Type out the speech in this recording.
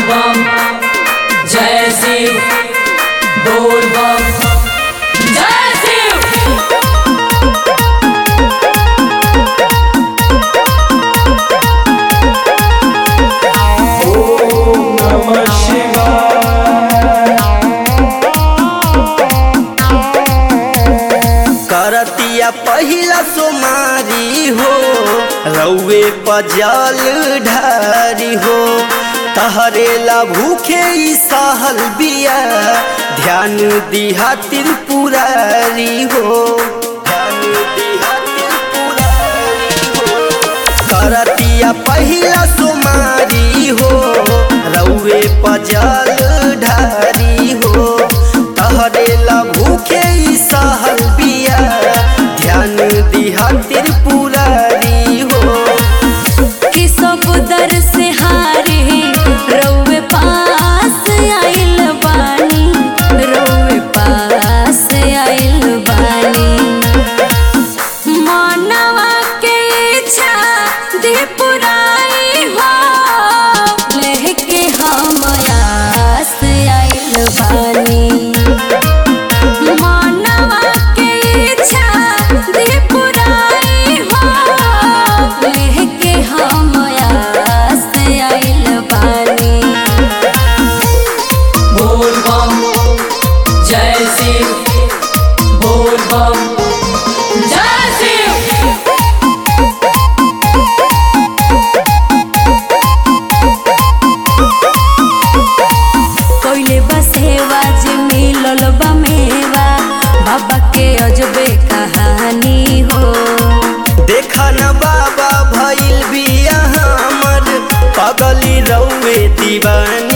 बम जय शिव बोल बम जय शिव नमः शिवाय करतिया पहिला सोमारी हो रउए पजल ढारी हो तहरेला भूखे ई सहल बिया ध्यान दिहा त्रिपुरारी हो ध्यान दिहा त्रिपुरारी हो करतिया पहिला सोमारी हो रउए पजल ढारी हो तहरेला भूखे ई सहल बिया ध्यान दिहा त्रिपुरारी हो कि सब दर से हारे रउवे पास आइल बानी रउवे पास आइल बानी मानवा के इच्छा दे पुराई हो लेके हम आस आइल बानी मानवा के इच्छा दे पुराई हो लेके हम आस आइल बानी बोल बम जय शिव बोल बम जय शिव कोइले बा सेवा जे मिलल बा मेवा बाबा के अजबे कहानी हो देखा न बाबा भइल बिया हमर पगली रउए दीवानी